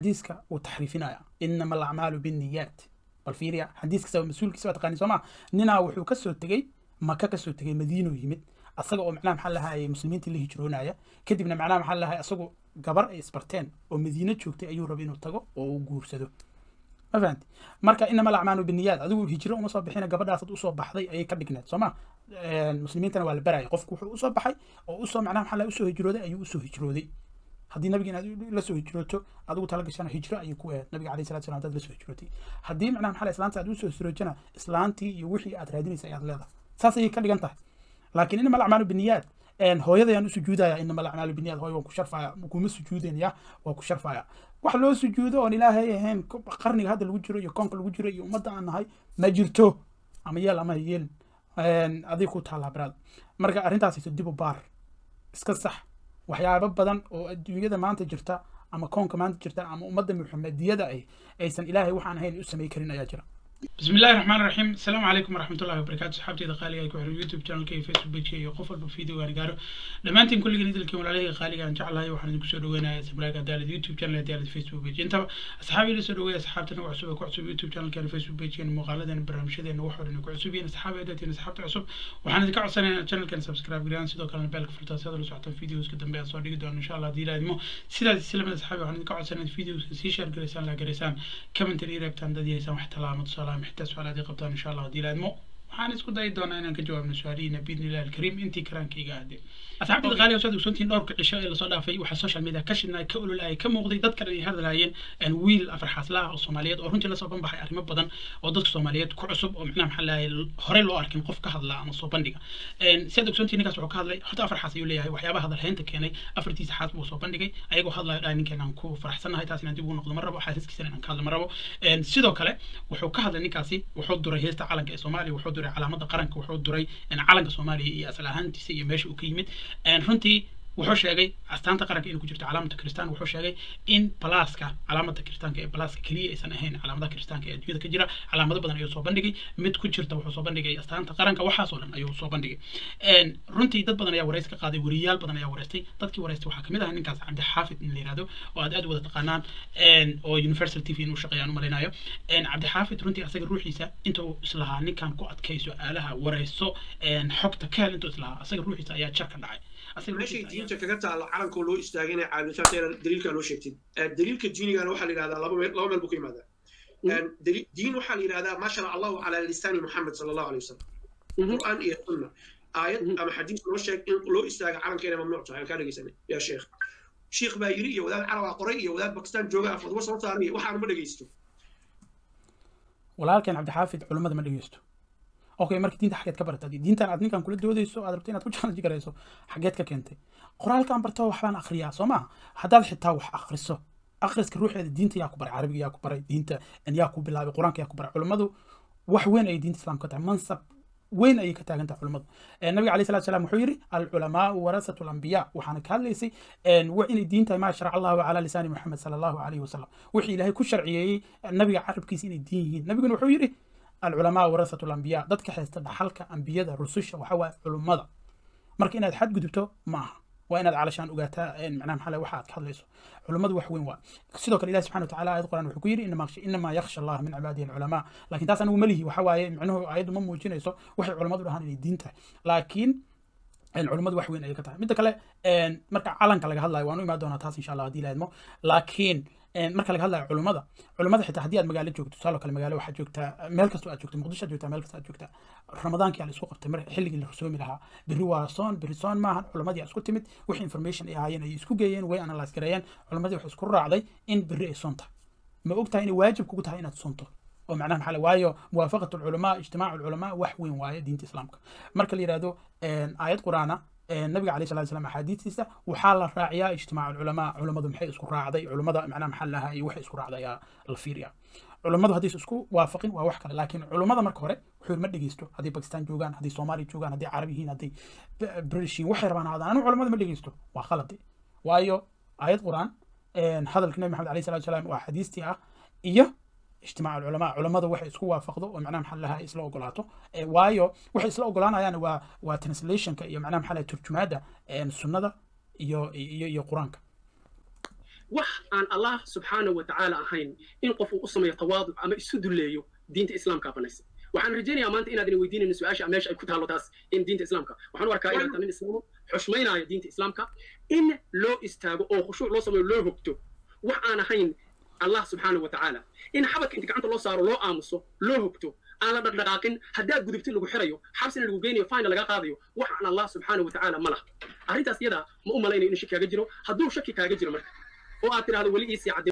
xadiiska uu taxriifinaya inama alacmaalu binniyaat bal fiiriya xadiiskiisa mas-uulkiisa waa taqaani soo maa ninaa wuxuu kasoo tegey maka kasoo tegey madiino yimid asaga oo macnaha maxaa lahaye muslimiintii la hijroonaya kadibna macnaha maxaa lahaye asagu gabar ay isbarteen oo madiino joogtay ayuu rabay inuu tago oo uu guursado ma fahanti marka inama alacmaalu biniyaad adigu hijro uma soo bixina gabadhaasad usoo baxday ayay ka dhigneed soo ma muslimiintana waa la baraya qofku wuxuu usoo baxay oo usoo macnaha maxaa lahaye usoo hijrooday ayuu usoo hijrooday haddii nabiga inaad la soo hijrooto adigu tala gashana hijro ayay ku ahayd nabiga alayhi salatu salam hadaad la soo hijrootay haddii macnaha maxaa islaanta aad usoo hijrootana islaantii iyo wixii aad raadinaysa ayaad leedahay saas ayay ka dhigan tahay laakiin inama alacmaalu biniyaad hooyadayaan u sujuudaya inama alacmaalu biniyaad hooyo waan ku sharfaya kuma sujuudanaya waa ku sharfaya wax loo sujuudo oon ilaahay ahayn qarniga hadda lagu jiro iyo koonka lagu jiro iyo ummadda aan nahay ma jirto ama yeel ama yeelin adig ku taallaa baraad marka arrintaasayso dib u baar iska sax waxyaabo badan oo adduunyada maanta jirta ama koonka maanta jirta ama ummadda muxamediyada ah aysan ilaahay waxaan ahayn u samay karin ayaa jira بسم الله الرحمن الرحيم السلام عليكم ورحمة الله وبركاته صحابتي إذا قالي أيكم على اليوتيوب channel كي فيسبوك بيج كي قفل بفيديو أنا قارو لما أنتم كل جديد لكم عليه قالي أن جعل هاي وحنا نقصد وين سبلاك دال اليوتيوب channel دال الفيسبوك بيج أنت أصحابي اللي سدوا ويا أصحابتنا وعصوبة كعصوب يوتيوب channel كان فيسبوك بيج كان مقالة أنا برنامج ذا نوحر إنه كعصوبين أصحابي أدتين أصحابتي عصوب وحنا ذكر عصنا channel كان سبسكرايب جران سيدو كان بالك فرتا هذا لو سعتوا فيديوز قدام بيا صار دقيقة إن شاء الله دي لازمه سيدا سلام أصحابي وحنا ذكر عصنا فيديوز سيشار جريسان لا جريسان كم تري ريبتان دادي يسام احتلام وصلاة محتاج سؤال هذه qabtaan insha allah haddii laadmo waxaan isku dayi doonaa inaan ka jawaabno su-aalihiina biidni illahi alkariim intii karaankayga ahdee asxaabtida qaaliga wasaad ogsoontihiin dhowrka cisho ee lasoo dhaafay waxaa social media ka shidnay ka ololaya ka muuqday dad kale ay hadlaayeen wiil afarxaaslaha oo soomaaliyeed oo runtii lasoo banbaxay arrimo badan oo dadka soomaaliyeed ku cusub oo macnaha maxaa lahay horey loo arkin qof ka hadla ama soo bandhiga si aad ogsoontihiin ninkaas wuxuu ka hadlay horta afar xaas ayuu leeyahay waxyaabaha hadalhaynta keenay afartiisa xaas buu soo bandhigay ayagoo hadlayo dhahay ninkan aan ku faraxsannahay taas inaan dib ugu noqdo ma rabo xaasaskiisana inaan ka hadlo ma rabo sidoo kale wuxuu ka hadlay ninkaasi wuxuu duray heesta calanka ee soomaaliya wuxuu duray calaamada qaranka wuxuu duray calanka soomaaliya iyo asal ahaantiisa iyo meesha uu ka yimid runtii wuxuu sheegay astaanta qaranka inay ku jirto calaamada kristaan wuxuu sheegay in balaaska calaamada kiristaanka ee balaaska keliya aysan ahayn calaamadaha kiristaanka ee adduunyada ka jira calaamado badan ayuu soo bandhigay mid ku jirta wuxuu soo bandhigay astaanta qaranka waxaasoo dhan ayuu soo bandhigay runtii dad badan ayaa wareysi ka qaaday wariyaal badan ayaa wareystay dadkii wareystay waxaa kamid ah ninkaas cabdi xaafid in la yihahdo oo aad aad wada taqaanaan oo universal t v inuu shaqeeyaan umalaynayo cabdi xaafid runtii asaga ruuxiisa intuu islahaa ninkan ku adkay su-aalaha wareyso xogta ka hel intuu islahaa asaga ruuxiisa ayaa jar ka dhacay meeshay diinta kaga taalla calankoo loo istaagay inay caawisaatayna daliilkaa loo sheegtin daliilka diinigana waxaa la yidhahdaa laba meel laba meel buu ka yimaadaa diin waxaa la yidhahdaa maa shara allahu calaa lisaani muxamed sala allahu alay wasalam qur'aan iyo sunna aayad ama xadiis loo sheeg in loo istaaga calanka inay mamnuuc tahay kaa dhegeysanay yaa sheekh shiikh baa yiri iyo wadaad carabaa qoray iyo wadaad bakistaan jooga fadwo soo saaraya waxaana ma dhegeysto walaalkeen cabdixaafid culimmada ma dhegeysto okay marka diinta xageed ka baratay diintan aad ninkan kula doodayso aad rabto inaad ku challenge garayso xageed ka keentay qoraalkan barto waxbaan akhriyaa soo ma haddaad xitaa wax akhriso akhriska ruuxeeda diinta yaa ku baray carabiga yaa ku baray diinta yaa ku bilaabay qur-aanka yaa ku baray culimmadu wax weyn ayay diinta islaamka ka tahay mansab weyn ayay ka taagan tahay culimmadu nabiga alayhi salatu salaam wuxuu yidhi alculamaau warasatu alambiya waxaana ka hadlaysay inay diin tahay maa sharac allahu calaa lisaani muxamed sala allahu alayhi wasalam wixii ilaahay ku sharciyeeyey nabiga carabkiisa inay diin yihiin nabiguna wuxuu yidhi العلماء ورثة الأنبياء dadka haysta dhaxalka ambiyada rususha waxa waaye culummada marka inaad xad gudubto maaha waa inaad calashaan ogaataa macnaha maxaa waxa aad ka hadlayso culummadu wax weyn waa sidoo kale ilahi subxana watacaala aayad quraan wuxuu ku yidhi inamaa yakhsha allah min cibaadihi alculamaa laakiin taas anigu malihi waxa waaye micnuhu aayaddu ma muujinayso waxay culummadu dhahaan inay diin tahay laakiin culummadu wax weyn ayay ka tahay midda kale marka calanka laga hadlayo waan u imaan doonaa taas insha allah haddii laadmo laakiin marka laga hadlayo culummada culummada xitaa haddii aad magaalo joogto tusaaloo kale magaalo waxaad joogtaa meel kastoo aad joogto muqdisho aad joogtaa meel kastoo aad joogtaa ramadaankii aa la isku qabtay mar xilligii la rusoomi lahaa berri waa soon berri soon maahan culammadii aa isku timid wixii information ay ahaayeen ay isku geeyeen way analyse gareeyeen culammadii waxay isku raacday in berri ay soon tahay ma og tahay inay waajib kugu tahay inaad soonto oo macnaha maxaa waayo muwaafaqat alculamaa ijtimaacu alculamaa wax weyn waaye diinta islaamka marka la yidhahdo aayad quraana nabiga alayh salatu salam axaadiistiisa waxaa la raaciyaa ijtimaac alculamaa culammadu maxay isku raacday culammada macnaha maxaa lahaa iyo waxay isku raacday ayaa la fiiriyaa culammadu haddaysa isku waafaqin waa wax kale laakiin culammada marka hore wuxuu ma dhegeysto haddii bakistan joogaan haddii soomaaliya joogaan haddii carab yihiin haddii british yihiin waxay rabaan haadaan anigu culammada ma dhegeysto waa khaladi waayo aayad quraan hadalka nabi maxamed alayh salatu salam waa xadiistii ah iyo اجتماع العلماء علماء waxay isku waafaqdo oo macnaha maxaa lahaa isla ogolaato waayo waxay isla ogolaanayaan waa waa translationka iyo macnaha maxaa lahaa turjumaada sunnada iyo iyo iyo quraanka wax aan allah subxaanahu wa tacaala ahayn in qof uu u sameeyo tawaaduc ama isu dulleeyo diinta islaamkaa banaysa waxaan rajaynayaa maanta inaad ina weydiinayno su-aasha meesha ay ku taallo taas in diinta islaamka waxaan u arkaa inaad tahay nin islaamu xushmaynaayo diinta islaamka in loo istaago oo khushuuc loo sameeyo loo hogto wax aan ahayn allah subxaanahu wa tacaala in xabadka inta gacanta loo saaro loo aamuso loo hogto aan la dhaqdhaqaaqin haddaad gudubtid lagu xirayo xabsina lagu geynayo fayna laga qaadayo wax aan allah subxaanahu wa tacaala ma laha arrintaas iyada ma u malaynayo inuu shaki kaaga jiro hadduu shaki kaaga jiro marka oo aad tidhahdo weli iisii cadde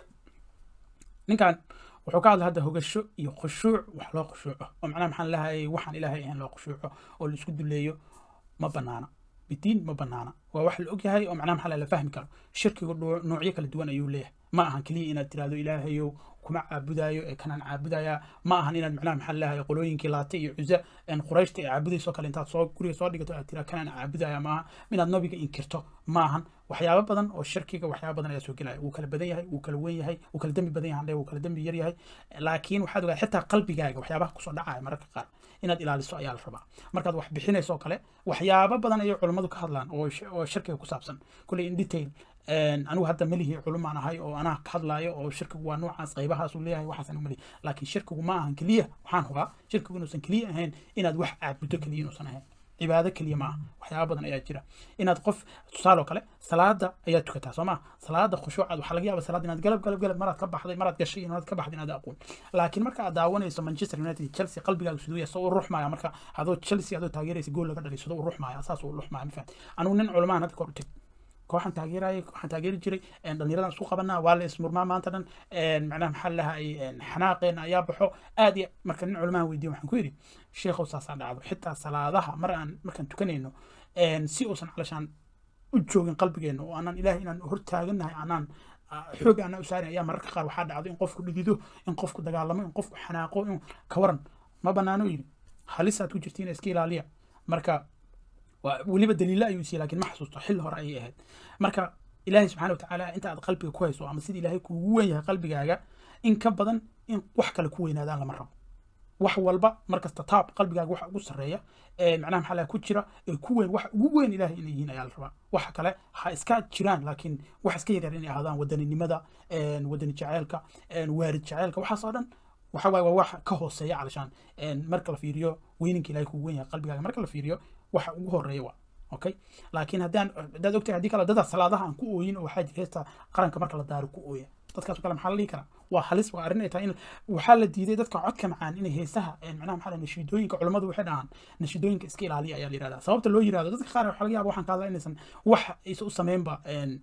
ninkan wuxuu ka hadla hadda hogasho iyo khushuuc wax loo khushuuco oo macnaha maxaan lahayay waxaan ilaahay ahayn loo khushuuco oo la isku duleeyo ma banaana bidiin ma banaana waa wax la ogyahay oo macnaha maxaa la fahmi karo shirkigu noocyo kala duwan ayuu leeyahay ma ahan keliya inaad tirahdo ilaahayow kuma caabudayo ee kanaan caabudaya ma ahan inaad macnaha maxaa lahay qolooyinkii laata iyo cuza qurayshta ee caabudayso kale intaad soo guriga soo dhigato aad tiraa kanaan caabudaya maaha inaad nabiga inkirto ma ahan waxyaabo badan oo shirkiga waxyaabo badan ayaa soo gelaya wuu kala badan yahay wuu kala weyn yahay wuu kala dembi badan yahay wuu kala dembi yar yahay laakiin waxaad ogaa xitaa qalbigaaga waxyaabaha kusoo dhacaya mararka qaar inaad ilaaliso ayaa la rabaa markaad wax bixinayso oo kale waxyaabo badan ayay culummadu ka hadlaan oo shirkiga ku saabsan kulley in detail anigu hadda melihi culumaan ahay oo anaa ka hadlaayo oo shirkigu waa noocaas qaybahaasuu leeyahay waxaasan melihi laakiin shirkigu ma ahan keliya waxaan hubaa shirkigu inuusan keliya ahayn inaad wax caabudo keliya inuusan ahayn cibaado keliya ma aha waxyaaba badan ayaa jira inaad qof tusaale oo kale salaada ayaa tukataa soo maa salaada khushuucaad waxaa laga yaaba salaada inaad galab galab galab maraad ka baxday maraad gashay inaad ka baxday inaad aqoon laakiin marka aad daawanayso manchester united chelsea qalbigaaga siduu yahay soo u ruxmaya marka adoo chelsea adoo taageeraysa gool laga dhalay sidoo u ruxmaya saas u ruxmaya ma fahamti anigu nin culamaan hadda kor u teg kooxan taageerayay kooxan taageeri jiray dhallinyaradan isku qabanaa waa la ismurmaa maanta dhan macnaha maxaa lahay xanaaqeena ayaa baxo aad iyo marka nin culamahan weydiye waxaan ku yidhi sheekhow saasaa dhacdo xitaa salaadaha mar aan markaan tukanayno si uusan calashaan u joogin qalbigeena oo aanan ilaahay inaan hortaagannahay aanaan xoog aanan u saarin ayaa mararka qaar waxaa dhacdo in qofku dhidido in qofku dagaalamo in qofku xanaaqo in ka waran ma banaano yidhi halisaad ku jirtiin iska ilaaliya marka weliba daliilo ayuu siiyey laakiin ma xasuusto xilli hore ayay ahayd marka ilaahay subxaana watacaala inta aad qalbiga ku hayso ama sida ilaahay kuugu wen yahay qalbigaaga in ka badan in wax kale ku weynaadaan lama rabo wax walba markasta taab qalbigaaga waxa ugu sarreeya ee macnaha maxaa laha ku jira ee ku weyn wax ugu weyn ilaahay inay yihiin ayaa la rabaa waxa kale ha iska jiraan laakiin wax iska yaryar inay ahaadaan wadaninimada wadani jaceylka waarid jaceylka waxaas oo dhan waxa waaye waa wax ka hooseeya calashaan marka la fiiriyo weyninka ilaahay kugu wen yahay qalbigaaga marka la fiiriyo waxa ugu horeeya waa okay laakiin haddaan haddaad ogtahay haddii kale dada salaadaha aan ku ooyin oo waxaa jira heesta qaranka marka la daaro ku ooya dadkaas kale maxaa la dhihi karaa waa halis waa arrin ay tahay in waxaa la diiday dadka codka macaan inay heesaha macnaha maxaa nashiidooyinka culummadu waxay dhahaan nashiidooyinka iska ilaaliya ayaa la yihahdaa sababta loo yirahdo dadka qaar waxaa laga yaaba waxaan ka hadlaa inaysan wax aysa u sameynba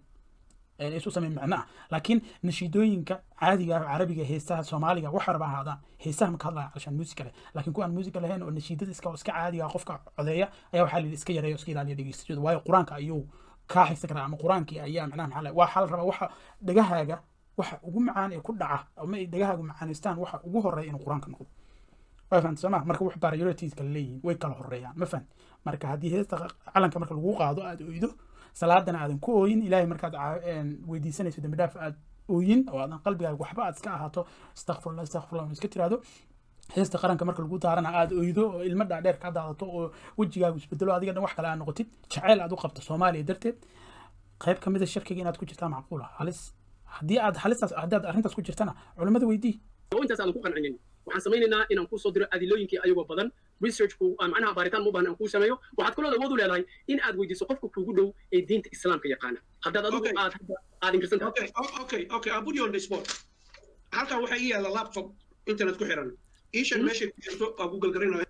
isu sameyn macnaha laakiin nashiidooyinka caadiga ah carabiga heesaha soomaaliga wax warba ahaadaan heesaha ma ka hadlaya calashaan muusika leh laakiin kuwaan muusika lahayn oo nashiidada iska iska caadiga qofka codeeya ayaa waxaa la yidhi iska yareeyo iska ilaaliya dhegeystashada waayo qur-aanka ayuu kaa xigsan karaa ama qur-aankii ayaa macnaha maxaa waxaa la rabaa waxa dhagahaaga waxa ugu macaan ee ku dhaca ama ay dhagahaagu macaanaystaan waxa ugu horeeya inuu qur-aanka noqdo waa fahamta sooma marka wax priorities kala leeyihiin way kala horeeyaan ma fahamti marka haddii heesta calanka marka lagu qaado aada oydo salaadana aadan ku ooyin ilaahay markaad weydiisanayso dambi dhaaf aad ooyin oo aadan qalbigaaga waxba aad iska ahaato istakfirullah istakfirullah iska tiraahdo heesta qaranka marka lagu daarana aad oydo oo ilmo dhaadheer ka daadato oo wejigaagu isbedelo adiga dhan wax kale aad noqotid jaceyl aad u qabto soomaaliya darteed qayb ka mid a shirkiga inaad ku jirtaa macquula halis haddii aad halistaas haddaad arrintaas ku jirtana culimmada weydii oo intaas aadan ku qancinin waxaan samaynaynaa inaan kuu soo diro adilooyinkii ayagoo badan researchku macnaha baaritaan mu baahan aan kuu sameeyo waxaad kaloo awood u leedahay in aad weydiiso qofka kuugu dhow ee diinta islaamka yaqaana haddaad adigu aad aad inkirsan tahay okay okay okay I'll put you on the spot halkan waxaa ii yaalla laptop internet ku xiran ii sheeg meeshay ku jirto waa google garanayo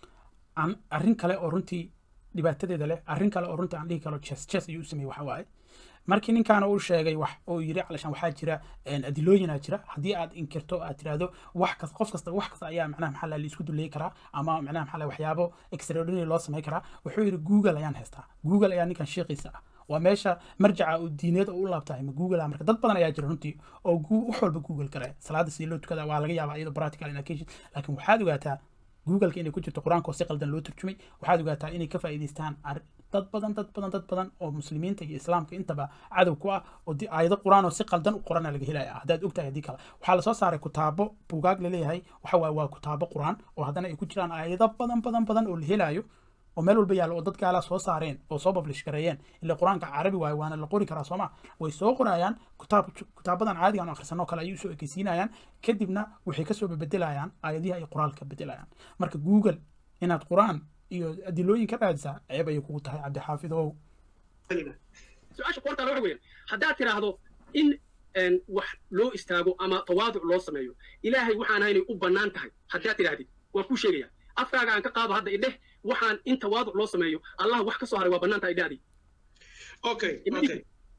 arrin kale oo runtii dhibaatadeeda leh arrin kale oo runtii aan dhihi karo ches ches ayuu u sameeyey waxa waaye markii ninkaana uu sheegay wax uu yiri calashaan waxaa jira adilooyinaa jira haddii aad inkirto aad tirahdo wax kasta qof kasta wax kasta ayaa macnaha maxaa la isku duleey karaa ama macnaha maxaa la waxyaabo extraordinary loo samey karaa wuxuu yiri google ayaan haystaa google ayaa ninkan sheeqiisa ah waa meesha marjaca uu diineed oo u laabtahay ma google ah marka dad badan ayaa jira runtii oo wax walba google garaya salaada sidii loo tukada waa laga yaabaa iyadoo practical inacation laakiin waxaad ogaataa googleka inay ku jirto qur-aanka oo si qaldan loo turjumay waxaad ogaataa inay ka faa'iidaystaan dad badan dad badan dad badan oo muslimiinta iyo islaamka intaba cadow ku ah oo aayado qur-aan oo si qaldan u qorana laga helaya haddaad ogtahay haddii kale waxaa lasoo saaray kutaabo buugaag laleeyahay waxa waaye waa kutaabo qur-aan oo haddana ay ku jiraan aayado badan badan badan oo la helayo oo meel walba yaalla oo dad gaalaa soo saareen oo soo publish gareeyeen ila qur-aanka carabi waaye waana la qori karaa sooma way soo qorayaan kitaab kitaabadan caadigan oo akhrisanoo kale ayay usoo ekeysiinayaan kadibna waxay kasoo bebedelayaan aayadihi ay qoraalka bedelayaan marka google inaad qur-aan iyo adilooyin ka raadisaa ceeb ayay kugu tahay cabdixaafid ow su-aasha qoortaala waxa weeyaan haddaad tiraahdo in wax loo istaago ama tawaaduc loo sameeyo ilaahay waxaan haynay u bannaan tahay haddaad tidhaahdid waan kuu sheegaya afkaaga aan ka qaado hadda idheh waxaan in tawaaduc loo sameeyo allah wax ka soo haray waa bannaan tahay idhahdii okay okay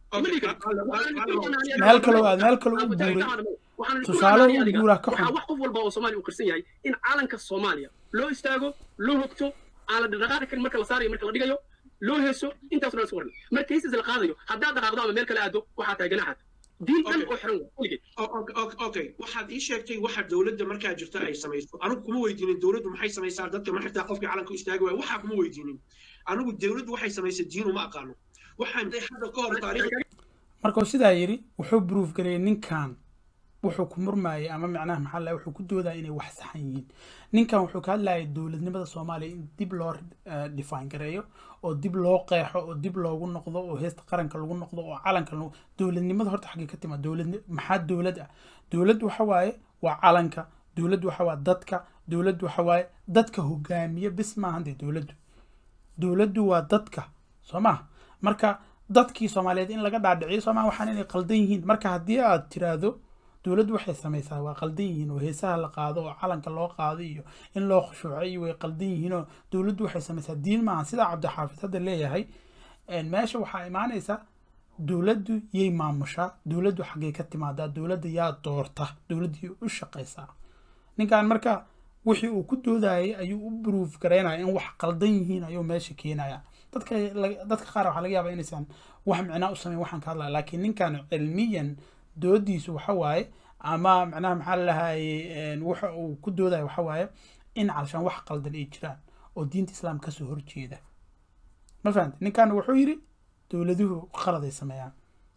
meel kaloo aad meel kaloo u guuray tusaale u guuraa ka waxaa xun wax qof walba oo soomaaliya uu qirsan yahay in calanka soomaaliya loo istaago loo hogto aan la dhaqaaqi karin marka la saarayo marka la dhigayo loo heeso intaas dhan isku waran marka heesas la qaadayo haddaad dhaqaaqdo ama meel kale aado waxaa tahay ganaxaad diin dhan oo xiran waa weligeed okay waxaad ii sheegtay waxa dowladda markaa jirta ay samayso anigu kuma weydiinin dowladdu maxay samaysaa dadka ma xitaa qofkii calanka u istaagi waaya waxaa kuma weydiinin anigu dowladdu waxay samaysay diin uma aqaano waxaan hadda ka hor taariikh markuu sidaa yidhi wuxuu proof gareeyey ninkan wuxuu ku murmayay ama macnaha maxaa la wuxuu ku doodaya inay wax saxan yihiin ninkan wuxuu ka hadlayay dowladnimada soomaaliya in dib loo eh, define gareeyo oo dib loo qeexo oo dib loogu noqdo oo heesta qaranka lagu noqdo oo calanka lagu dowladnimada horta xaggee ka timaa dowlad maxaa dowlad ah dowlad waxa waaye waa calanka dowlad waxa waa dadka dowlad waxa waaye dadka hogaamiya bis maahan dee dowladdu dowladdu waa dadka soo maha marka dadkii soomaaliyeed in laga dhaadhiciyo soomaa waxaan inay qaldan yihiin marka haddii aad tiraahdo dowladdu waxay samaysaa waa qaldan yihiin oo heesaha la qaado oo calanka loo qaado iyo in loo khushuuco iyo way qaldan yihiin oo dowladdu waxay samaysaa diin maaha sidaa cabdixaafid hadda leeyahay een, meesha waxaa imaanaysa dowladdu yay maamushaa dowladdu xaggay ka timaadaa dowladda yaa doorta dowladdu yay u shaqaysaa ninkan marka wixii uu ku doodayay ayuu u proof garaynaya in wax qaldan yihiin ayuu meesha keenaya dadka la- dadka qaar waxaa laga yaabaa inaysan wax micnaa u samayn waxaan ka hadlaya laakiin ninkan cilmiyan doodiisu waxa waaye ama macnaha maxaa lalahaye waxa uu ku doodaya waxa waaye in calashaan wax qaldan ay jiraan oo diinta islaamka kasoo horjeeda ma fahamte ninkan wuxuu yidhi dowladuhu qalad ay sameeyaan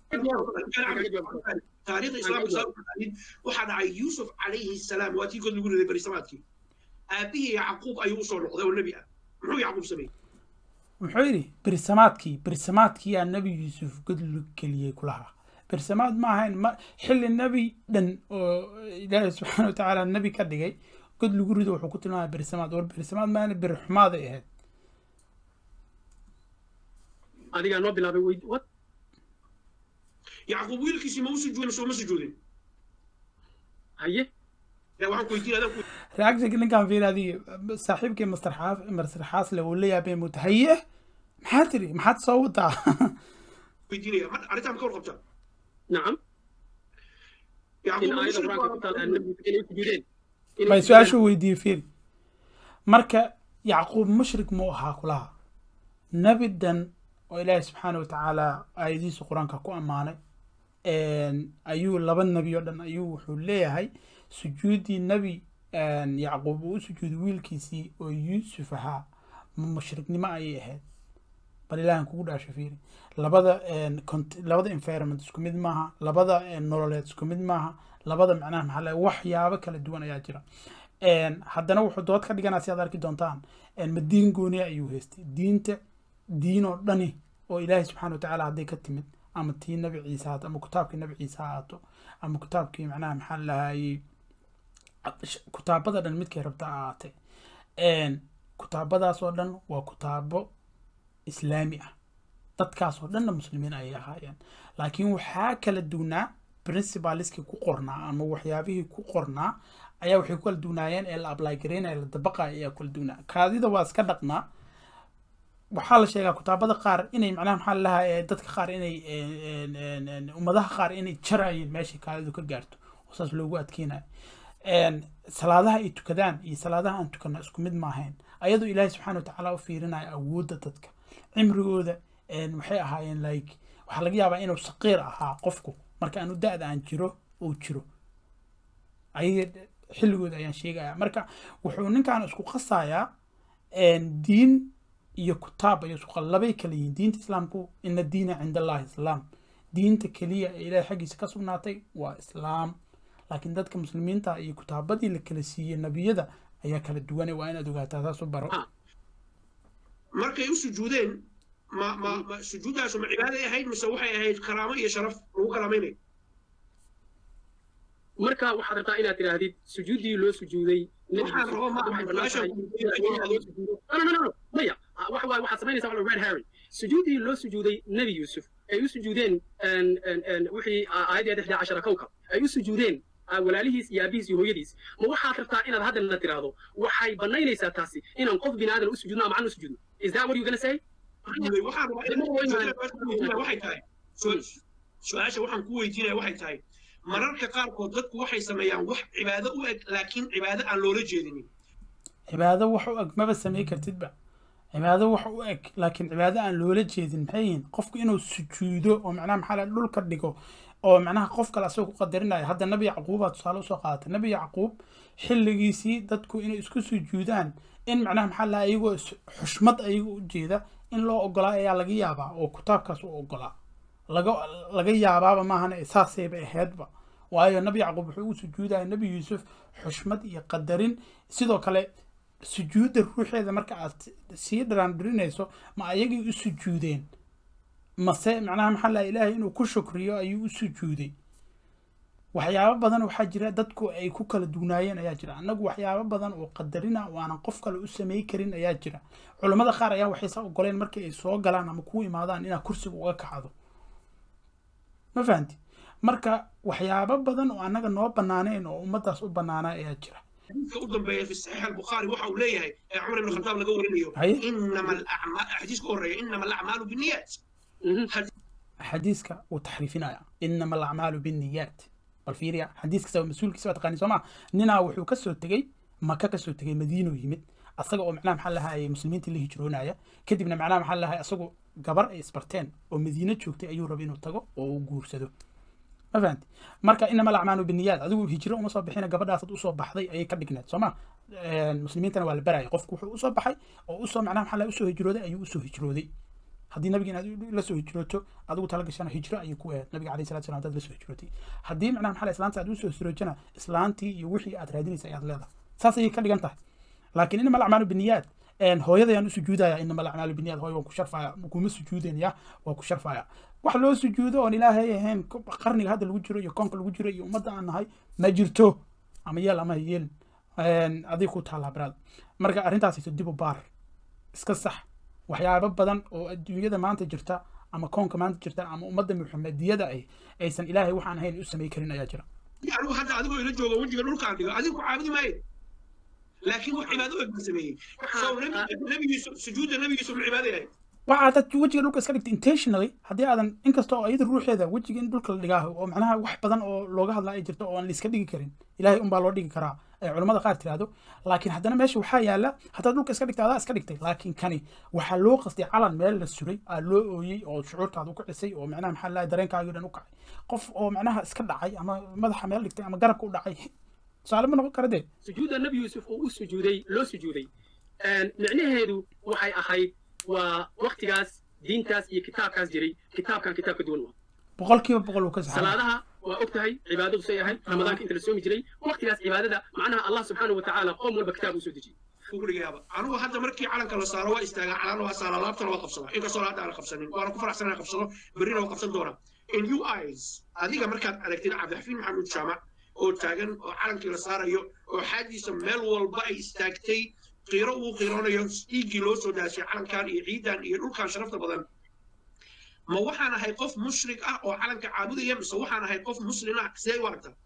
taariikhda islaamka saa u taqaanid waxaa dhacay yuusuf calayhi salaam waa tii god lagu riday berisamaadkii aabihii yacquub ayuu usoo noqday oo nebi ah muxuu yacquub sameeyey muxuu yidhi berisamaadkii berisamaadkii yaa nebi yuusuf god lu geliyey kulahaa berisamaad ma ahayn ma xilli nebi dhan oo ilaahi subxaana watacaala nebi ka dhigay god lagu rido wuxuu ku tilmaamaya berisamaad war berisamaad maana beri xumaaday ahayd adigaa noo bilaabay weyd wad yacquub wiilkiisii ma u sujuudin soo ma sujuudin haye Ya, waxaan ku weydiin adaan ku reactionka ninkan fiir adiga saaxiibkii master xaaf master xaasle uu la yaabay muta haye maxaa tiri maxaad soo wadaa weydiinaya ma- arrintaa ma ka warqabtaa nacam yacquub in ma aayada mushrik qur-aanka ku taal baa- nabigu inay sujuudeen Inay bay sujuudeen. su-aashu weydiiyey fiir marka yacquub mushrik muu ahaa kulaha nebi dhan oo ilaahi subxaana watacaala aayadihiisa qur-aanka ku ammaanay ayuu laba nebi oo dhan ayuu wuxuu leeyahay sujuuddii nebi yacquub uu u sujuuday wiilkiisii oo yuusuf ahaa ma mushriknimo ayay ahayd bal ilaahan kugu dhaasho fiiri labada cont- labada environment isku mid maaha labada eh, nololeed isku mid maaha labada macnaha maxaa la waxyaabo kala duwan ayaa jira Een, haddana wuxuu dood ka dhiganaa si aad arki doontaan een, ma diin gooniya ayuu haystay diinta diin oo dhani oo ilaahay subxaana watacaala hadday ka timid ama tii nabi ciise haato ama kitaabkii nabi ciise ha ahaato ama kitaabkii macnaha maxaa lahayey kutaabada dhan midkay rabta ha ahaatee Een, kutaabadaas oo dhan waa kutaabo islaami ah dadkaas oo dhanna muslimiin ayay ahaayeen laakiin waxaa kala duwnaa principaliskii ku qornaa ama waxyaabihii ku qornaa ayaa waxay ku kala duwnaayeen ee la apply garaynaya la dabaqaya ayaa kala duwnaa kaadida waa iska dhaqnaa waxaa la sheegaa kutaabada qaar inay macnaha maxaa lahaa dadka qaar inay een, een, een, ummadaha qaar inay jarayeen meeshay kaadidu ka gaarto oo saas loogu adkeynayo Een, salaadaha ay tukadaan iyo salaadaha aan tukana isku mid maahayn ayadoo ilaahay subxaana watacaala u fiirinayo awoodda dadka cimrigooda een, waxay ahaayeen like waxaa laga yaabaa inuu saqiir ahaa qofku marka aanu da-da aan jiro uu jiro ayaga xilligooda ayaan sheegaya marka wuxuu ninkan isku qasayaa een, diin iyo kutaab ayuu isku qas- labay kala yihiin diinta islaamku ina diina cinda allahi islaam diinta keliya ee ilaahay xaggiisa ka sugnaatay waa islaam laakiin dadka muslimiinta iyo kutaabadii la kala siiyey nebiyada ayaa kala duwane waa inaad ogaataa saas u baro Ah. markay u sujuudeen ma ma ma sujuuddaasu ma cibaaday ahayd mise waxay ahayd karaamo iyo sharaf lagu karaamaynayo marka waxaad rabtaa inaad tidhaahdid sujuuddii loo sujuuday waxaan rabo ma aha su-aashaan maya waxa waaye waxaad samaynaysaa waxa red herring sujuuddii loo sujuuday nebi yuusuf ay u sujuudeen wixii aayaddii lixda cashara kowkab ay u sujuudeen walaalihiis iyo aabihiis iyo hooyadiis ma waxaad rabtaa inaad haddana tiraahdo waxay banaynaysaa taasi inaan qof bini aadan u sujuudno ama macna u sujuudno is that what you gonna say waxaan waxay tahay su-aasha waxaan ku weydiinaya waxay tahay mararka qaarkood dadku waxay sameeyaan wax cibaado u eg laakiin cibaado aan loola jeedinin cibaado wax u eg maba samey kartidba cibaado wax u eg laakiin cibaado aan loola jeedin maxay yihiin qofku inuu sujuudo oo macnaha maxaa la dhulka dhigo oo macnaha qof kale asagoo ku qadarinaya hadda nabi yacquubaa tusaale usoo qaadatay nabi yacquub xilligiisii dadku inay isku sujuudaan in macnaha maxaa laha iyagoo xushmad ayaga u jeeda in loo ogolaa ayaa laga yaabaa oo kitaabkaas u ogolaa laga laga yaabaaba maahana saasayba ahaydba waayo nabi yacquub wuxuu u sujuudaya nabi yuusuf xushmad iyo qadarin sidoo kale sujuudda ruuxeeda marka aad sii dharaandhirinayso ma ayagii u sujuudeen mase macnaha maxaa laha ilaahay inuu ku shukriyo ayuu u sujuuday waxyaabo badan waxaa jira dadku ay ku kala dugnaayeen ayaa jira annagu waxyaabo badan oo qadarina oo aanan qof kale u samey karin ayaa jira culammada qaar ayaa waxaysa ogoleen markii ay soo galaan ama kuu imaadaan inaad kursiga uga kacdo ma fahanti marka waxyaabo badan oo annaga noo banaaneen oo ummadaas u banaanaa ayaa jira xadiiska u dambeeya fi saxiix albukhaari waxa uu leeyahay ee cumar ibn khataab laga warinayo inama alacmaal xadiiska u horreeya inama alacmaalu binniyaat xadiiska wuu taxriifinaya inama alacmaalu binniyaat bal fiiriya xadiiskasa mas-uulkiisa waa taqaani soo maa ninaa wuxuu kasoo tegey maka kasoo tegey madiino yimid asaga oo macnaha maxaa lahaye muslimiintii la hijroonaya kadibna macnaha maxaa lahaye asagoo gabar ay isbarteen oo madiino joogtay ayuu rabay inuu tago oo uu guursado ma fahanti marka inama alacmaalu biniyaad adigu hijro uma soo bixina gabadhaasad usoo baxday ayay ka dhigneed soo ma muslimiintana waa la baraya qofku wuxuu usoo baxay oo usoo macnaha maxaa lahaye usoo hijrooday ayuu usoo hijrooday haddii nabiga inaad la soo hijrooto adigu tala gashana hijro ayay ku ahayd nabiga alayhi salatu salam hadaad la soo hijrootay haddii macnaha maxaa islaanta aad usoo hijrootana islaantii iyo wixii aad raadinaysa ayaad leedahay saas ayay ka dhigan tahay laakiin inama alacmaalu biniyaad hooyadayaan u sujuudaya inama alacmaalu biniyaad hooy waan ku sharfaya kuma sujuudinaya waa ku sharfaya wax loo sujuudo oon ilaahay ahayn qarniga hadda lagu jiro iyo koonka lagu jiro iyo ummadda aan nahay ma jirto ama yeel ama yeelin adig ku taallaa baraad marka arrintaasayso dib u baar iska sax waxyaabo badan oo adduunyada maanta jirta ama koonka maanta jirta ama ummadda muxamediyada ay aysan ilaahay waxaan ahayn u samey karin ayaa jira anigu hadda adigoo ila jooga wejiga dhulkaan dhigo adigu ku caabudi maayo laakiin wax cibaado eg buu sameeyey so nabigiisu sujuudda nabigiisu ma cibaado yahay waxaa dad wejiga dhulka iska dhigta intentionally haddii aadan inkasta oo iyada ruuxeeda wejiga in dhulka la dhigaa oo macnaha wax badan oo looga hadlaa ay jirto oo aan laiska dhigi karin ilaahay unbaa loo dhigi karaa ay culamada qaar tiraahdo laakiin haddana meesha waxaa yaala haddaad dhulka iska dhigta adaa iska dhigtay laakiin kani waxaa loo qastay calan meel la suray aa loo ooyey oo shucuurtaada u kicisay oo macnaha maxaa lahay dareenkaagii dhan u kacay qof oo macnaha iska dhacay ama madaxa meel dhigtay ama garabka u dhacay tusaale ma noqon kara dee sujuudda nebi yuusuf uu u sujuuday loo sujuuday micnaheedu waxay ahayd waa waktigaas diintaas iyo kitaabkaas jiray kitaabkan kitaab ka duwan waa boqolkiiba boqol uu ka saxay salaadaha waa og tahay cibaadadu say ahayd ramadaanka inta la soomi jiray waktigaas cibaadada macnaha allah subxaanahu watacaala qoom walba kitaab uu soo dejiyey kugrigaaba anigu hadda markii calanka la saaro waa istaagaa calan waa saara laabtana waa qabsadaa inkastoo hadda aan qabsanin waana ku faraxsan inaan qabsado berrina waa qabsan doonaa in u eyes adiga markaad aragtid cabdixafiin maxamuud jaamac oo taagan oo calankii la saarayo oo xaadiisa meel walba ay istaagtay qiiro uu qiiroonayo dhiiggii loo soo daashay calankan iyo ciidan iyo dhulkan sharafta badan ma waxaan ahay qof mushrik ah oo calanka caabudaya mise waxaan ahay qof muslim ah sidee u aragtaa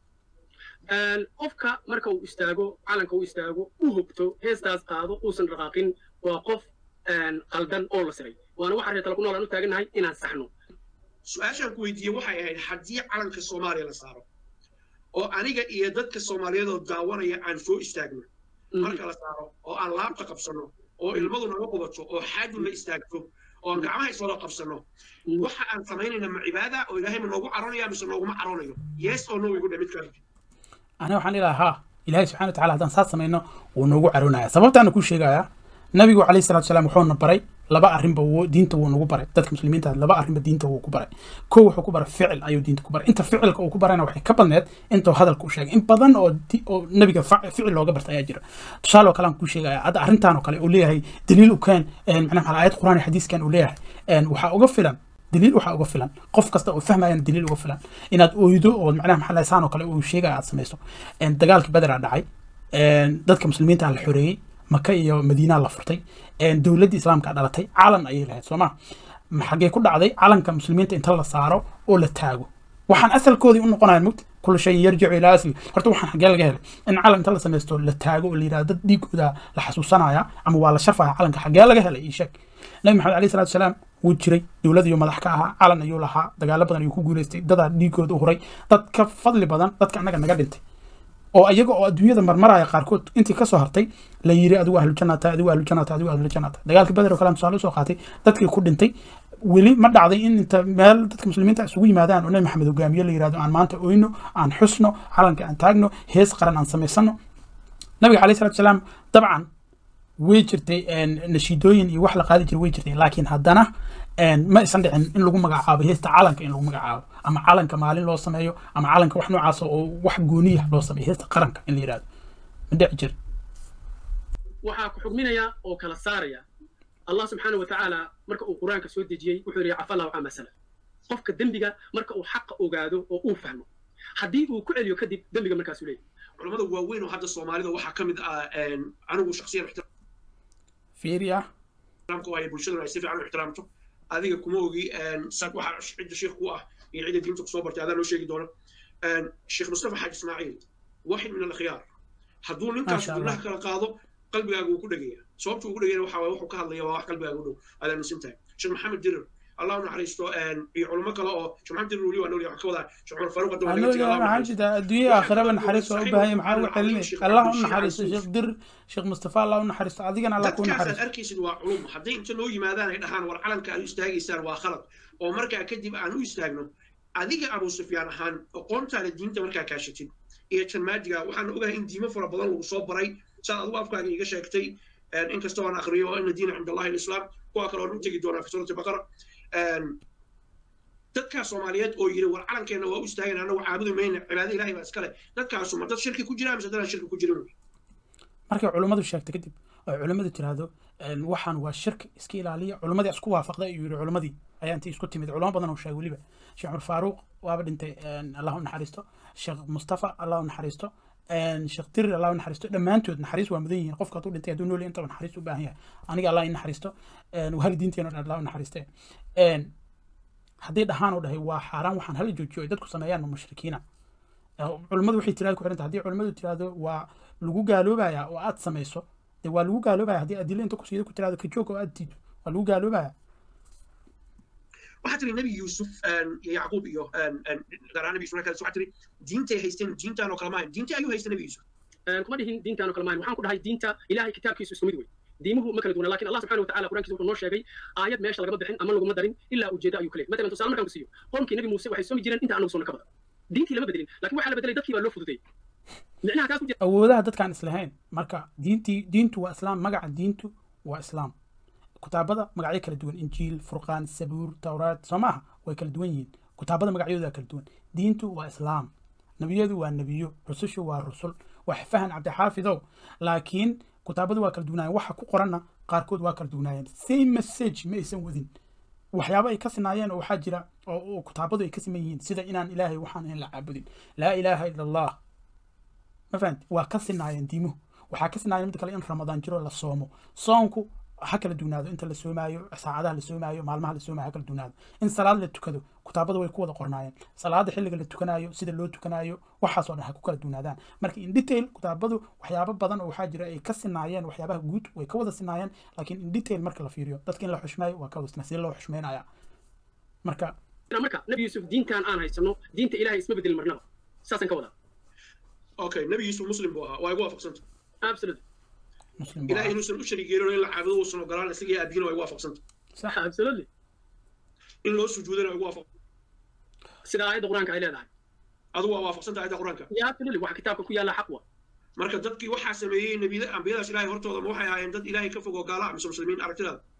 qofka marka uu istaago calanka uu istaago u hogto heestaas qaado uusan dhaqaaqin waa qof qaldan oo la siray waana waxaa reetala ku nool aan u taagannahay inaan saxno su-aashaan ku weydiiyey waxay ahayd haddii calanka soomaaliya la saaro oo aniga iyo dadka soomaaliyeed oo daawanaya aan soo istaagno marka la saaro oo aan laabta qabsano oo ilmadu naga qubato oo xaadu la istaagto oo aan gacmaha iswada qabsano waxa aan samaynayna ma cibaada oo ilaahay ma noogu caroonaya mise nooguma caroonayo yes oo no igu dhe mid kale aniga waxaan ilaha ha ilaahay subxana wataala haddaan saas samayno wuu noogu caroonaya sababtaana kuu sheegayaa nabigu calayhi salatu salaam wuxuuna baray laba arrinba wuu diinta wuu nagu baray dadka muslimiinta laba arrinba diinta wuu ku baray kow wuxuu ku baray ficil ayuu diinta ku baray inta ficilka uu ku barayna waxay ka badneed intuu hadalka u sheegay in badan oo di- oo nabiga fa- ficil looga barta ayaa jira tusaale oo kale aan kuu sheegaya hadda arrintan oo kale uu leeyahay daliil u keen een, macnaha maxaa aayad quraan iyo xadiiskan uu leeyahay een, waxaa uga filan daliil waxaa uga filan qof kasta oo fahmayana daliil uga filan inaad oydo oo macnaha maxaa lahaye saan oo kale uu sheegaya aad samayso een, dagaalkii bederaa dhacay een, dadka muslimiinta la xoreeyey maka iyo madiina la furtay een, dowladdii islaamka dhalatay calan ayay lahayd soo ma ma xaggee ku dhacday calanka muslimiinta inta la saaro oo la taago waxaan asalkoodii u noqonaya mugta kul shayin yarjicu ilaa asli horta waxaan xaggee laga helay in calan inta la samaysto la taago oo la yidhahdo dad dhiigooda la xasuusanaya ama waa la sharfaya calanka xaggee laga helay ii sheeg nabi maxamed alayhi salaatu wasalaam wuu jiray dowlad ayuu madax ka ahaa calan ayuu lahaa dagaalo badan ayuu ku guuleystay dadaa dhiigooda u huray dad ka fadli badan dadka annaga naga dhintay oo iyaga oo adduunyada marmaraya qaarkood intii kasoo hartay la yiri adigu ahlu jannata adigu ahlu jannata adigu ahlu jannata dagaalkii badar oo kale tusaale usoo qaatay dadkii ku dhintay weli ma dhacday in inta meel dadka muslimiinta isugu yimaadaan oo nabi maxamed hogaamiye la yirahdo aan maanta oyno aan xusno calanka aan taagno hees qaran aan samaysano nabiga alayhi salatu wasalaam dabcan way jirtay een, nashiidooyin iyo wax la qaadi jiray way jirtay laakiin haddana een, ma isan dhicin in lagu magacaabo heesta calanka in lagu magacaabo ama calanka maalin loo sameeyo ama calanka wax noocaas oo wax gooniya loo sameeyo heesta qaranka in la yidhahdo ma dhici jir waxaa ku xugminaya oo kala saaraya allah subxaana wa tacaala marka uu qur-aanka soo dejiyey wuxuu yidhi cafa allahu cama salaf qofka dembiga marka uu xaqa ogaado oo uu fahmo haddii uu ku celiyo kadib dembiga markaasuu leeyahy culamada waaweyn oo hadda soomaalida waxaa ka mid ah een, anigu shakhsiyan fiiriya ixtiraamka waaye bulshaduna ay si fiican u ixtiraamto adiga kuma ogi een, sa- waxa cidda sheekh ku ah iyo cidda diinta kusoo bartay adaa noo sheegi doona Een, sheekh mustafa xaaji ismaaciil waaxid min alakhiyaar hadduu ninkaas Maasha Allah. gudnaha kala qaado qalbigaaga wuu ku dhegaya sababta uu ku dhegayana waxaa waaye wuxuu ka hadlaya waa wax qalbigaaga u dhow aad aaminsan tahay sheekh maxamed dirir allah u naxariisto een, iyo culimo kale oo sheekh maxamed dirir weli waa nool yahay waxaan ka wadaa sheekh cumar faaruq hadda waa laga tegay, Allah u maxaa naxariisto. jirta adduunya aakhiraba naxariis waa u baahan yahay maxaa ugu celinay allah u naxariisto sheekh dir sheekh mustafa allah u naxariisto adigana allah kuu dadkaasaad naxariisto arkaysid waa culum hadday inta noo yimaadaan ay dhahaan war calanka aad u istaagaysaan waa khalad oo markaa kadib aan u istaagno adiga abu sufyaan ahaan aqoontaada diinta markaa kaashatid iyo janmaadiga waxaan ogahay in diimo fara badan lagu soo baray saad adigu afkaaga iiga sheegtay inkastoo aan akriyo oo ina diina cinda allahi alislaam kuwa kale oon u tegi doonaa fi suurati baqara dadkaa soomaaliyeed oo yiri war calankeenna waa u istaagan annagu caabudi mayna cibaada ilahay baa iskale dadkaasu ma dad shirki ku jira mise dadaan shirki ku jirin markay culummadu sheegtay kadib oo culummadu tiraahdo een, waxaan waa shirki iska ilaaliya culummadii isku waafaqday ayuu yidhi culummadii ayaa intii isku timid culamo badan oo sheegay weliba sheekh cumar faaruuq waaba dhintay een, allah u naxariisto sheekh mustafa allah u naxariisto een, sheekh dirir allah u naxariisto dhammaantood naxariis waa mudan yihiin qofka hadduu dhintay hadduu nool yahay intaba naxariis u baahan yahay aniga allah i naxariisto een, wahali diinteena dhan allah u naxariiste een, haddii dhahaan oo dhahay waa xaaraan waxaan hala joojiyo ay dadku sameeyaan ma mushrikiina culummadu waxay tiraada ku xiranta haddii culummadu tiraahdo waa lagu gaaloobaya oo aad samayso dee waa lagu gaaloobaya haddii adilo inta kusiida ku tiraahdo ka joog oo aad diido waa lagu gaaloobaya waxaa tiri nebi yuusuf iyo yacquub iyo garaa nebi yusuf waxaa tiri diintay haysteen diintaan oo kale maahan diinta ayuu haysta nebi yuusuf kuma dhihin diintaan oo kale maahan waxaan ku dhahay diinta ilahay kitaabkiisu isku mid wey diimuhu ma kala duwana lakin allah subxana watacala qur'ankiisa wuxuu noo sheegay aayad meesha lagama bixin ama laguma darin ilaa ujeeda ayuu ka leeyahy matalan tusaale markaan ku siiyo qoomkii nebi muuse waxay soomi jireen inta anagu soona ka badan diintii lama bedelin lakin waxaa la bedelay dadkii baa loo fududayay micnaha kaas ku jira awoodaha dadkaan islahayn marka diintii diintu waa islaam magaca diintu waa islaam kutaabada magacyo kala duwan injiil furqaan sabuur tawraad soo maaha way kala duwan yihiin kutaabada magacyadooda kala duwan diintu waa islaam nebiyadu waa nebiyo rusushu waa rusul wax fahan cabdixaafidow laakiin kutaabadu waa kala duwanaayeen waxa ku qoranna qaarkood waa kala duwanaayeen same message ma aysan wadin waxyaabo ay ka sinaayeen oo waxaa jira oo kutaabadu ay ka siman yihiin sida inaan ilaahay waxaan ahayn la caabudin laa ilaaha ila allah ma fahamti waa ka sinaayeen diimuhu waxaa ka sinaayeen mid kale in ramadaan jiro la soomo soonku ha kala duwnaado inta la soomaayo saacadaha la soomaayo maalmaha la soomaayo ha kala duwnaado in salaad la tukado kutaabada way ku wada qornaayeen salaada xilliga la tukanayo sida loo tukanayo waxaasoo dhan ha ku kala duwnaadaan marka in detail kutaabadu waxyaabo badan oo waxaa jira ay ka sinaayeen waxyaabaha guud way ka wada sinaayeen laakiin in detail marka la fiiriyo dadka in la xushmeeyo waa ka wasna sidee loo xushmeynaya marka marka nebi yuusuf diintaan aan haysano diinta ilahay isma bedelin marnaba saasaan ka wadaa okay nebi yuusuf muslim buu ahaa waa igu waafaqsanta absolutely muslim baa ilahay inuusan u shariig yeelin in la caabudo uusan ogolaan isaga iyo aabiyina waa igu waafaqsanta sax absolutely in loo sujuudana waa igu waafaq sida aayadda qur-aanka ay leedahay adigu waa waafaqsanta aayadda qur-aanka ya absolutely waxa kitaabka ku yaalla xaq wa marka dadkii waxaa sameeyey nebiyada ambiyadaas ilaahay hortooda ma waxay ahaayeen dad ilaahay ka fog oo gaala mise muslimiin aragtidaada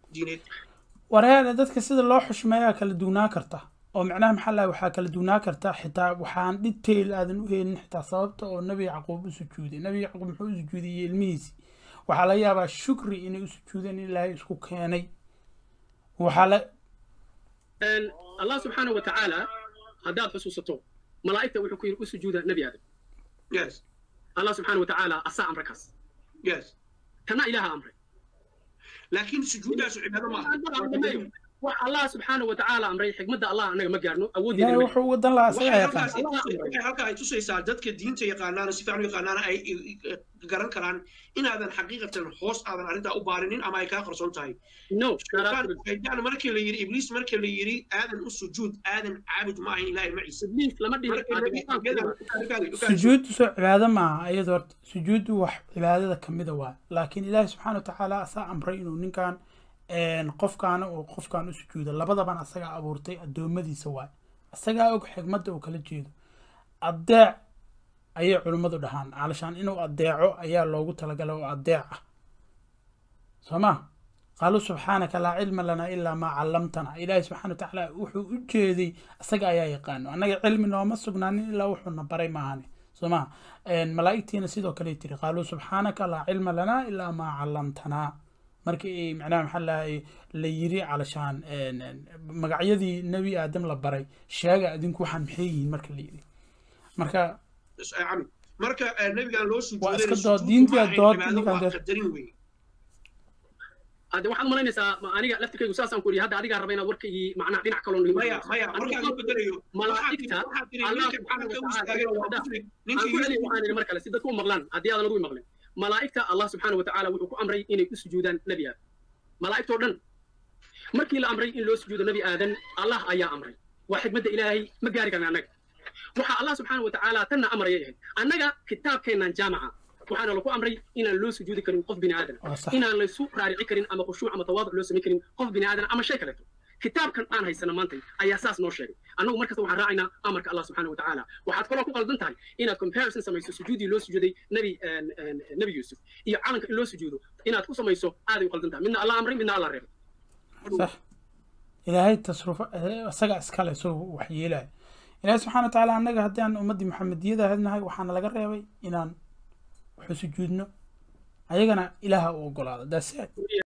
diineed wareer dadka sida loo xushmeeyaa kala duwnaa karta oo macnaha maxaa lahay waxaa kala duwnaa karta xitaa waxaan detail aadan u helin xitaa sababta oo nabi yacquub u sujuuday nabi yacquub muxuu u sujuudiyey ilmihiisii waxaa laga yaabaa shukri inay u sujuudeen in ilaahay isku keenay waxaa la allah subxaanahu wa tacaala haddaad xusuusato malaa'igta wuxuu ku yidhi u sujuuda nebi aadam yes allah subxaanahu wa tacaala asaa amre kaas yes kana ilaaha amray laakiin sujuuddaasu cibaado ma aha wax allah subxaanahu wa tacaala amray xikmadda allah annaga ma gaarno ilaahay awooddeeda wuxuu wadan lahaa isagaa waxay yaqaan halkaas waxay halkaa ay tusaysaa dadka diinta yaqaanaana si fiican u yaqaanaana ay garan karaan inaadan xaqiiqatan hoos aadan arrintaa u baarinin ama ay kaa qarsoon tahay no shaytaan markii la yidhi ibliis markii la yidhi aadan u sujuud aadan caabud ma ahayn ilaahay maciisa ibliis lama dhihin sujuuddu soo cibaado maaha iyadoo horta sujuuddu wax cibaadada kamida waa laakiin ilaahi subxaana wa tacaala asaa amray inuu ninkan qofkaana oo qofkan u sujuudo labadaban asagaa abuurtay addoommadiisa waay asagaa og xigmadda uu kala jeedo adeec ayay culimmadu dhahaan calashaan inuu adeeco ayaa loogu talagalay oo adeec ah soo ma qaaluu subxaanaka laa cilma lanaa ilaa maa callamtana ilaahi subxana wa tacaala wuxuu u jeeday asaga ayaa yaqaano annaga cilmi nooma sugnaanin ilaa wuxuuna baray maahane soo ma malaa'igtiina sidoo kale tiri qaaluu subxaanaka laa cilma lanaa ilaa maa callamtanaa markii ay macnaha maxaa lahay la yiri calashaan magacyadii nebi aadam la baray sheega adinku waxaan maxay yihiin marka la yiri marka marka nebigan loo waa iska dood diintii dood qadarin wey hadde waxaad malaynaysaa aniga laftirkaygu saasaan ku yidhi hadda adigaa raba inaad warkaygii macnaha dhinac kaloo maya maya markaan u bedelayo malaa'igta waxaan idhi mar kale si dadku u maqlaan haddii aadan adigu maqlin malaa'igta allah subxaana wa tacaala wuxuu ku amray inay u sujuudaan nebi aadan malaa'igtoo dhan markii la amray in loo sujuudo nebi aadan allah ayaa amray waa xikmadda ilaahay ma gaari karna annaga waxaa allah subxaana wa tacaala tanna amrayay ahayd annaga kitaabkeennan jaamaca waxaana lagu amray inaan loo sujuudi karin qof bini aadan inaan laysu raarici karin ama khushuuc ama tawaaduc loo samayn karin qof bini aadan ama shay kaleeto kitaabkan aan haysana maanta ayaa saas noo sheegay annagu markasta waxaan raacaynaa amarka allah subxaana wa tacaala waxaad kaloo ku qaldan tahay inaad comparison samayso sujuudii loo sujuuday nebi nebi yuusuf iyo calanka in loo sujuudo inaad ku samayso aaday u qaldan tahay midna allah amray midna allah reebay صح ilaahay tasrufa isaga iskale soo wax yeelaya ilaahay subxaana wa tacaala annaga haddii aan ummaddii maxamediyada hadnahay waxaana laga reebay inaan waxu sujuudno ayagana ilaaha u ogolaado daas